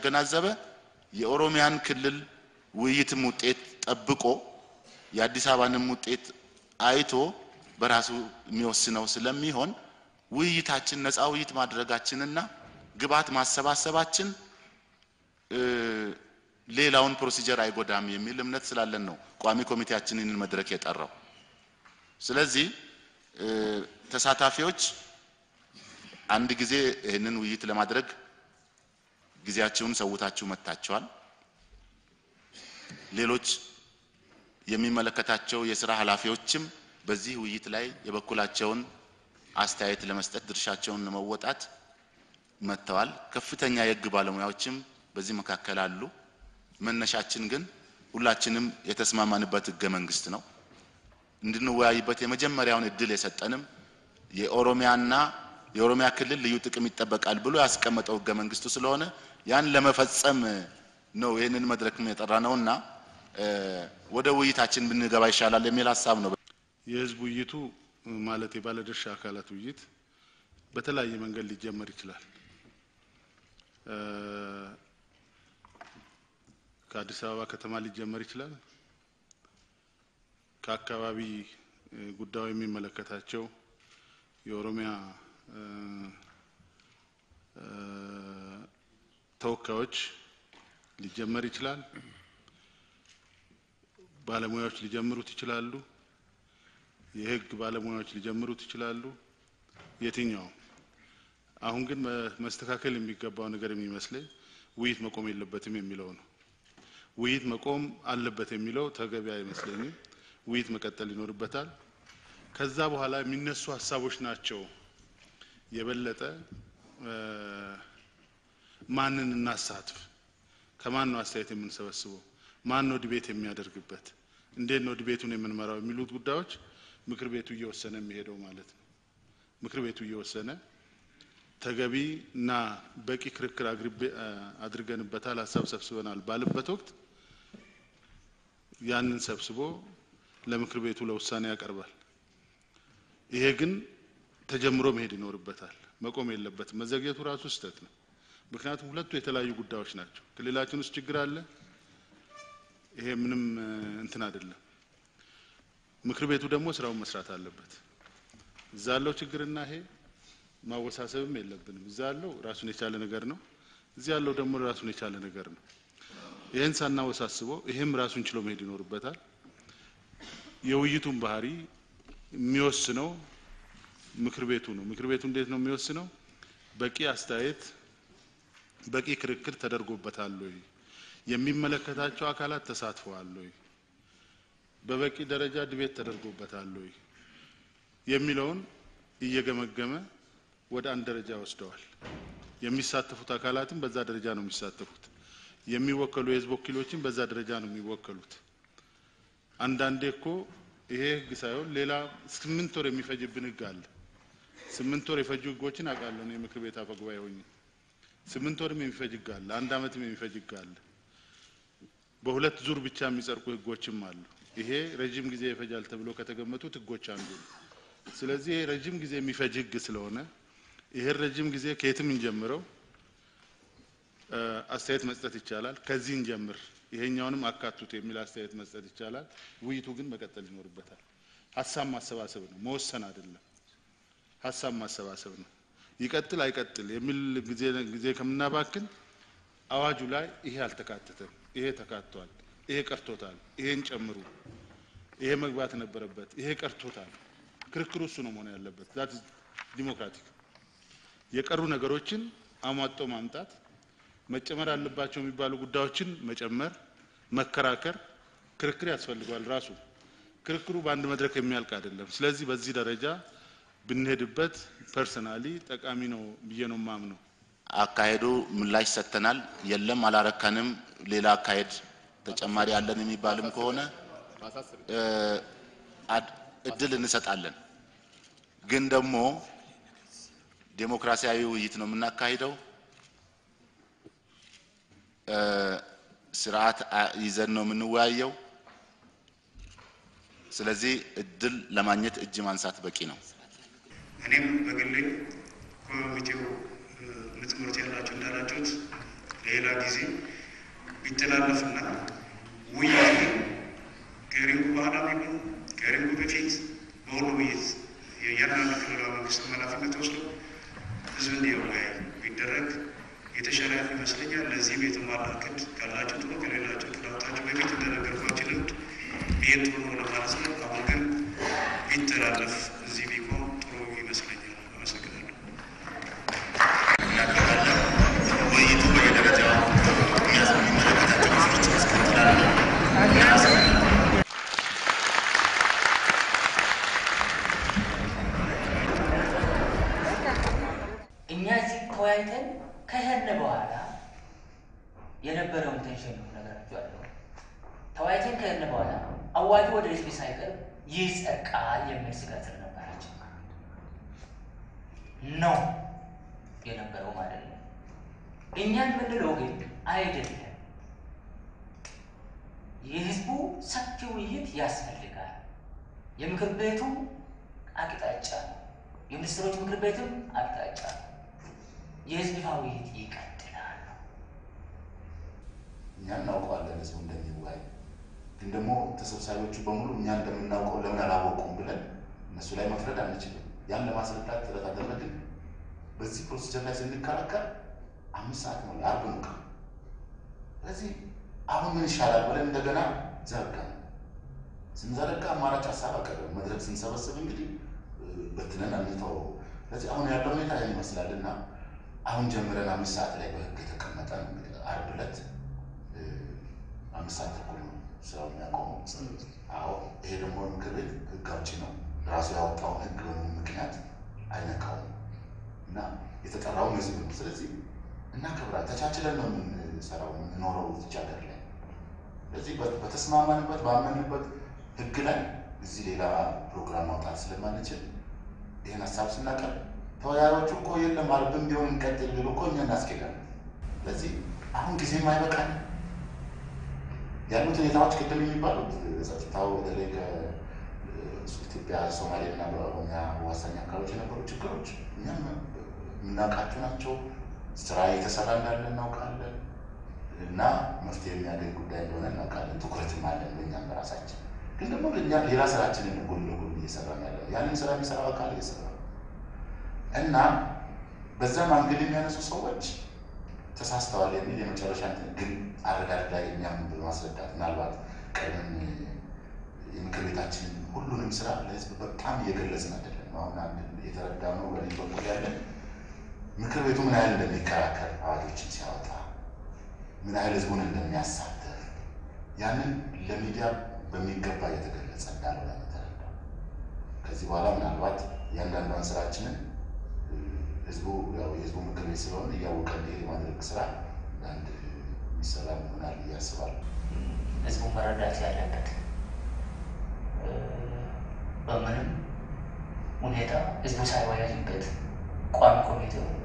ያገናዘበ የኦሮሚያን ክልል ውይይትም ውጤት ጠብቆ የአዲስ አበባንም ውጤት አይቶ በራሱ የሚወስነው ስለሚሆን ውይይታችን ነፃ ውይይት ማድረጋችንና ግብዓት ማሰባሰባችን ሌላውን ፕሮሲጀር አይጎዳም የሚል እምነት ስላለን ነው ቋሚ ኮሚቴያችን ይህንን መድረክ የጠራው። ስለዚህ ተሳታፊዎች አንድ ጊዜ ይህንን ውይይት ለማድረግ ጊዜያችሁን ሰውታችሁ መጥታችኋል። ሌሎች የሚመለከታቸው የስራ ኃላፊዎችም በዚህ ውይይት ላይ የበኩላቸውን አስተያየት ለመስጠት ድርሻቸውን ለመወጣት መጥተዋል። ከፍተኛ የሕግ ባለሙያዎችም በዚህ መካከል አሉ። መነሻችን ግን ሁላችንም የተስማማንበት ሕገ መንግስት ነው። እንድንወያይበት የመጀመሪያውን እድል የሰጠንም የኦሮሚያና የኦሮሚያ ክልል ልዩ ጥቅም ይጠበቃል ብሎ ያስቀመጠው ሕገ መንግስቱ ስለሆነ ያን ለመፈጸም ነው ይህንን መድረክ የጠራ ነውና ወደ ውይይታችን ብንገባ ይሻላል የሚል ሀሳብ ነው። የህዝብ ውይይቱ ማለት የባለድርሻ አካላት ውይይት በተለያየ መንገድ ሊጀመር ይችላል። ከአዲስ አበባ ከተማ ሊጀመር ይችላል። ከአካባቢ ጉዳዩ የሚመለከታቸው የኦሮሚያ ተወካዮች ሊጀመር ይችላል። ባለሙያዎች ሊጀምሩት ይችላሉ። የህግ ባለሙያዎች ሊጀምሩት ይችላሉ። የትኛው አሁን ግን መስተካከል የሚገባው ነገር የሚመስለኝ ውይይት መቆም የለበትም የሚለው ነው። ውይይት መቆም አለበት የሚለው ተገቢ አይመስለኝም። ውይይት መቀጠል ይኖርበታል። ከዛ በኋላ የሚነሱ ሀሳቦች ናቸው የበለጠ ማንን እናሳትፍ፣ ከማን ነው አስተያየት የምንሰበስበው፣ ማን ነው ዲቤት የሚያደርግበት፣ እንዴት ነው ዲቤቱን የምንመራው የሚሉት ጉዳዮች ምክር ቤቱ እየወሰነ የሚሄደው ማለት ነው። ምክር ቤቱ እየወሰነ ተገቢ እና በቂ ክርክር አድርገንበታል፣ ሀሳብ ሰብስበናል ባለበት ወቅት ያንን ሰብስቦ ለምክር ቤቱ ለውሳኔ ያቀርባል። ይሄ ግን ተጀምሮ መሄድ ይኖርበታል፣ መቆም የለበትም። መዘግየቱ ራሱ ስህተት ነው። ምክንያቱም ሁለቱ የተለያዩ ጉዳዮች ናቸው። ክልላችን ውስጥ ችግር አለ። ይሄ ምንም እንትን አይደለም። ምክር ቤቱ ደግሞ ስራውን መስራት አለበት። እዛ ያለው ችግርና ይሄ ማወሳሰብም የለብንም። እዛ ያለው ራሱን የቻለ ነገር ነው። እዚህ ያለው ደግሞ ራሱን የቻለ ነገር ነው። ይህን ሳናወሳስበው ይሄም ራሱን ችሎ መሄድ ይኖርበታል። የውይይቱን ባህሪ የሚወስነው ምክር ቤቱ ነው። ምክር ቤቱ እንዴት ነው የሚወስነው? በቂ አስተያየት፣ በቂ ክርክር ተደርጎበታል ወይ? የሚመለከታቸው አካላት ተሳትፈዋል ወይ? በበቂ ደረጃ ድቤት ተደርጎበታል ወይ? የሚለውን እየገመገመ ወደ አንድ ደረጃ ወስደዋል። የሚሳተፉት አካላትም በዛ ደረጃ ነው የሚሳተፉት። የሚወከሉ የህዝብ ወኪሎችም በዛ ደረጃ ነው የሚወከሉት። አንዳንዴ እኮ ይሄ ህግ ሳይሆን ሌላ ስምንት ወር የሚፈጅብን ህግ አለ። ስምንት ወር የፈጁ ህጎችን አውቃለሁ እኔ ምክር ቤት አፈ ጉባኤ ሆኜ። ስምንት ወርም የሚፈጅ ህግ አለ። አንድ አመትም የሚፈጅ ህግ አለ። በሁለት ዙር ብቻ የሚጸድቁ ህጎችም አሉ። ይሄ ረጅም ጊዜ ይፈጃል ተብሎ ከተገመቱት ህጎች አንዱ ነው። ስለዚህ ይሄ ረጅም ጊዜ የሚፈጅ ህግ ስለሆነ ይሄን ረጅም ጊዜ ከየትም እንጀምረው አስተያየት መስጠት ይቻላል። ከዚህ እንጀምር፣ ይሄኛውንም አካቱት የሚል አስተያየት መስጠት ይቻላል። ውይይቱ ግን መቀጠል ይኖርበታል። ሀሳብ ማሰባሰብ ነው፣ መወሰን አይደለም። ሀሳብ ማሰባሰብ ነው። ይቀጥል አይቀጥል የሚል ጊዜ ጊዜ ከምናባክን አዋጁ ላይ ይሄ አልተካተተም፣ ይሄ ተካቷል፣ ይሄ ቀርቶታል፣ ይሄን ጨምሩ፣ ይሄ መግባት ነበረበት፣ ይሄ ቀርቶታል። ክርክሩ እሱ ነው መሆን ያለበት። ዛት ዲሞክራቲክ የቀሩ ነገሮችን አሟጦ ማምጣት መጨመር አለባቸው የሚባሉ ጉዳዮችን መጨመር፣ መከራከር፣ ክርክር ያስፈልገዋል። ራሱ ክርክሩ በአንድ መድረክ የሚያልቅ አይደለም። ስለዚህ በዚህ ደረጃ ብንሄድበት ፐርሰናሊ ጠቃሚ ነው ብዬ ነው የማምነው። አካሄዱ ምላሽ ሰጥተናል፣ የለም አላረካንም፣ ሌላ አካሄድ ተጨማሪ አለን የሚባልም ከሆነ እድል እንሰጣለን። ግን ደግሞ ዴሞክራሲያዊ ውይይት ነው የምናካሂደው። ስርዓት ይዘን ነው የምንወያየው። ስለዚህ እድል ለማግኘት እጅ ማንሳት በቂ ነው። እኔም በግሌ ኮሚቴው ምትምርት ያላችሁ እንዳላችሁት ይሄ ለሌላ ጊዜ ቢተላለፍና ውይይት ግን ከሪንጉ በኋላ ቢሆን ከሪንጉ በፊት በሁሉ ውይይት የእያንዳንዱ ክልላዊ መንግስት ኃላፊነት ወስዶ ህዝብ እንዲወያይ ቢደረግ የተሻለ ይመስለኛል። ለዚህም የተሟላ እቅድ ካላቸው ጥሩ ከሌላቸው ጥላታቸው በፊት እንደነገርኳቸው ልምድ ይሄን ጥሩ ነው ለማለት ነው። አሁን ግን ቢተላለፍ እዚህ ቢቆም ጥሩ ይመስለኛል። አመሰግናለሁ። እናደርጋለን። ውይይቱ በየደረጃው የሚመለከታቸው ክፍሎች ያስከትላሉ። እኛ እዚህ ተወያይተን ከሄድን በኋላ የነበረውን ቴንሽን ነው እነግራችኋለሁ። ተወያይተን ከሄድን በኋላ አዋጁ ወደ ህዝብ ሳይቀርብ ይጸድቃል የሚል ስጋት ስለነበራቸው ነው የነበረው ማለት ነው። እኛ የምንለው ግን አይደለም። የህዝቡ ሰፊ ውይይት ያስፈልጋል። የምክር ቤቱ አቅጣጫ ነው። የሚኒስትሮች ምክር ቤትም አቅጣጫ ነው። የህዝብ ይፋ ውይይት ይቀጥላል። እኛ እናውቀዋለን ህዝቡ እንደሚወያይ ግን ደግሞ ተሰብሳቢዎቹ በሙሉ እኛ እንደምናውቀው ለምን አላወቁም ብለን እነሱ ላይ መፍረድ አንችልም። ያን ለማስረዳት ጥረት አደረግን። በዚህ ፕሮሲጀር ላይ ስንከራከር አምስት ሰዓት ነው የአርብ ነው ቀን። ስለዚህ አሁን ምን ይሻላል ብለን እንደገና ዘረጋ ስንዘረጋ አማራጭ ሀሳብ አቀረብን። መድረክ ስንሰበስብ እንግዲህ በትነን አንተው። ስለዚህ አሁን ያለው ሁኔታ ይህን ይመስላል እና አሁን ጀምረን አምስት ሰዓት ላይ በህግ የተቀመጠ ነው። እንግዲህ አርብ ዕለት አምስት ሰዓት ተኩል ነው ስራው የሚያቆመው። አዎ ይሄ ደግሞ ምክር ቤት ህግ አውጪ ነው። ራሱ ያወጣውን ህግ በምን ምክንያት አይነካውም እና የተጠራውን ህዝብ ነው። ስለዚህ እናከብራ ተቻችለን ነው የምንሰራው የምንኖረው እዚህ ሀገር ላይ። ስለዚህ በተስማማንበት ባመንበት ህግ ላይ እዚህ ሌላ ፕሮግራም ማውጣት ስለማንችል ይህን ሀሳብ ስናቀርብ ተወያዮቹ እኮ የለም አርብም ቢሆን እንቀጥል ቢሉ እኮ እኛ እናስኬዳለን። ስለዚህ አሁን ጊዜም አይበቃል ያሉት ሁኔታዎች ቅድም የሚባሉት ጸጥታው በተለይ ከኢትዮጵያ ሶማሌና በኦሮሚያ ዋሳኝ አካባቢዎች የነበሩ ችግሮች እኛም የምናውቃቸው ናቸው። ስራ እየተሰራ እንዳለ እናውቃለን እና መፍትሄ የሚያገኝ ጉዳይ እንደሆነ እናውቃለን። ትኩረትም አለን በእኛም በራሳችን ግን ደግሞ እኛ ሌላ ስራችንን ጎን ለጎን እየሰራ ያለ ያንን ስራ የሚሰራው አካል እየሰራ እና በዛም አንግል የሚያነሱ ሰዎች ተሳስተዋል የሚል የመጨረሻ ግን አረዳድ ላይ እኛም በማስረዳት ምናልባት ቀድመን የምክር ቤታችንን ሁሉንም ስራ ለህዝብ በጣም እየገለጽን አይደለም። አሁን አንድ የተረዳነው በእኔ በኩል ያለን ምክር ቤቱ ምን ያህል እንደሚከራከር አዋጆችን ሲያወጣ ምን ያህል ህዝቡን እንደሚያሳተፍ ያንን ለሚዲያ በሚገባ እየተገለጸ እንዳልሆነ ተረዳው። ከዚህ በኋላ ምናልባት እያንዳንዷን ስራችንን ህዝቡ ያው የህዝቡ ምክር ቤት ስለሆነ እያወቀ እንዲሄድ የማድረግ ስራ አንድ የሚሰራ ይሆናል ብዬ አስባለሁ። ህዝቡ መረዳት ያለበት በምንም ሁኔታ ህዝቡ ሳይወያይበት ቋሚ ኮሚቴው